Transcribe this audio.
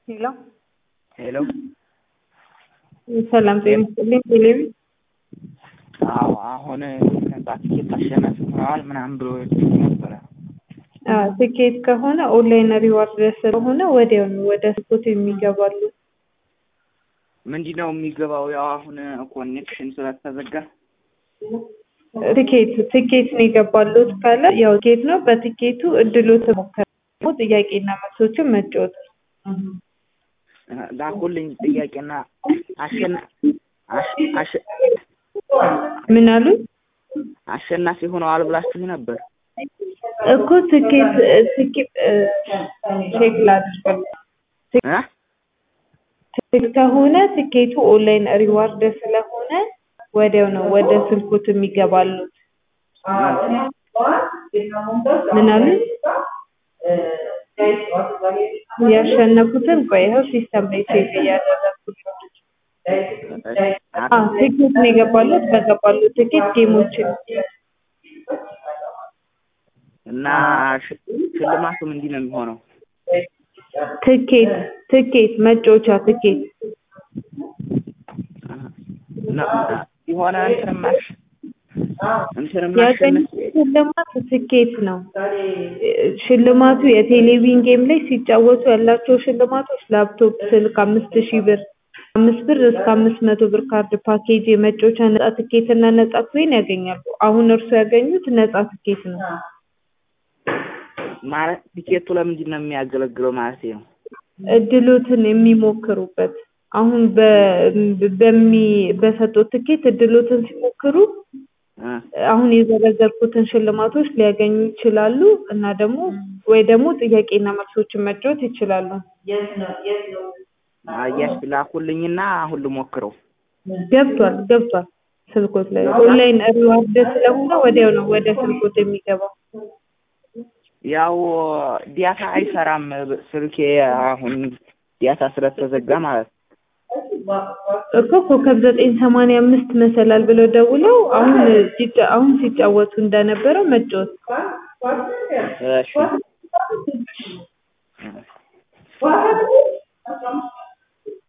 ሄሎ ሄሎ ሰላም ጤና ይስጥልኝ። ቴሌቪ አዎ አሁን ባስኬት አሸናፊ ሆነዋል ምናምን ብሎ ነበረ። ትኬት ከሆነ ኦንላይን ሪዋርድ ስለሆነ ወዲያውኑ ወደ ስፖርት የሚገባሉ። ምንድን ነው የሚገባው? ያው አሁን ኮኔክሽን ስለተዘጋ ትኬት ትኬት ነው የገባሉት ካለ ያው ትኬት ነው። በትኬቱ እድሎት ሞከሩ ጥያቄና መልሶችን መጫወት ላኩልኝ ጥያቄና አሸና አሸ- ምን አሉ አሸናፊ ሆነዋል ብላችሁ ነበር። እኮ ትኬት ትኬት ቼክ ላድርግ እ? ትኬት ከሆነ ትኬቱ ኦንላይን ሪዋርድ ስለሆነ ወዲያው ነው ወደ ስልኩት የሚገባሉት። ምን አሉ ያሸነፉትን ቆይ ይኸው ሲስተም ላይ ቼክ እያደረኩት ነው። አዎ ትኬት ነው የገባሉት። በገባሉት ትኬት ጌሞችን እና ሽ- ሽልማቱ ምንድን ነው የሚሆነው? ትኬት ትኬት መጫወቻ ትኬት እና የሆነ እንትን ማሽ እንትን ያገኙት ማሸነፍ ሽልማት ትኬት ነው። ሽልማቱ የቴሌቪዥን ጌም ላይ ሲጫወቱ ያላቸው ሽልማቶች ላፕቶፕ፣ ስልክ አምስት ሺህ ብር አምስት ብር እስከ አምስት መቶ ብር ካርድ ፓኬጅ፣ የመጫወቻ ነጻ ትኬት እና ነጻ ኮይን ያገኛሉ። አሁን እርሱ ያገኙት ነጻ ትኬት ነው። ማለት ቲኬቱ ለምንድን ነው የሚያገለግለው ማለት ነው? እድሎትን የሚሞክሩበት አሁን በ- በሚ በሰጡት ትኬት እድሎትን ሲሞክሩ እ? አሁን የዘረዘርኩትን ሽልማቶች ሊያገኙ ይችላሉ እና ደግሞ ወይ ደግሞ ጥያቄና መልሶችን መጫወት ይችላሉ። አያሽ ላኩልኝና አሁን ልሞክረው። ገብቷል ገብቷል ስልኮት ላይ ኦንላይን ሪዋርድ ስለሆነ ወዲያው ነው ወደ ስልኮት የሚገባው። ያው ዲያታ አይሰራም ስልኬ አሁን ዲያታ ስለተዘጋ ማለት ነው። እኮ ኮከብ ዘጠኝ ሰማንያ አምስት መሰላል ብለው ደውለው አሁን ሲጫ- አሁን ሲጫወቱ እንደነበረው መጫወት እሺ